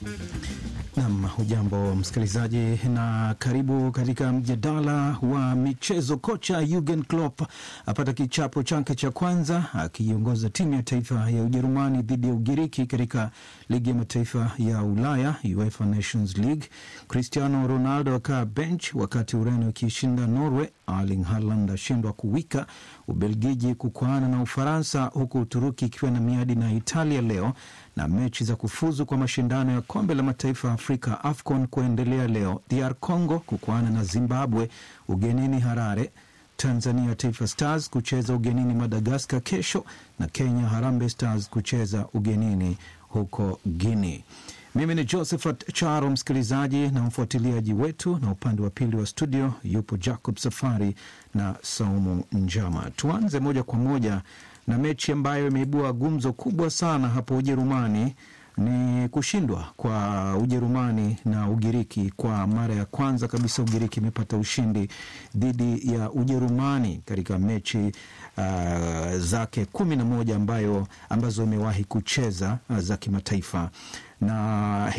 Nam, hujambo msikilizaji, na karibu katika mjadala wa michezo. Kocha Jurgen Klopp apata kichapo chake cha kwanza akiiongoza timu ya taifa ya Ujerumani dhidi ya Ugiriki katika ligi ya mataifa ya Ulaya, UEFA Nations League. Cristiano Ronaldo akaa bench wakati Ureno ikishinda Norway. Erling Haaland ashindwa kuwika. Ubelgiji kukwaana na Ufaransa, huku Uturuki ikiwa na miadi na Italia leo na mechi za kufuzu kwa mashindano ya kombe la mataifa ya Afrika AFCON kuendelea leo. DR Congo kukwaana na Zimbabwe ugenini Harare. Tanzania Taifa Stars kucheza ugenini Madagaskar kesho, na Kenya Harambee Stars kucheza ugenini huko Guinea. Mimi ni Josephat Charo, msikilizaji na mfuatiliaji wetu, na upande wa pili wa studio yupo Jacob Safari na Saumu Njama. Tuanze moja kwa moja na mechi ambayo imeibua gumzo kubwa sana hapo Ujerumani ni kushindwa kwa Ujerumani na Ugiriki. Kwa mara ya kwanza kabisa Ugiriki imepata ushindi dhidi ya Ujerumani katika mechi uh, zake kumi na moja ambayo ambazo imewahi kucheza uh, za kimataifa na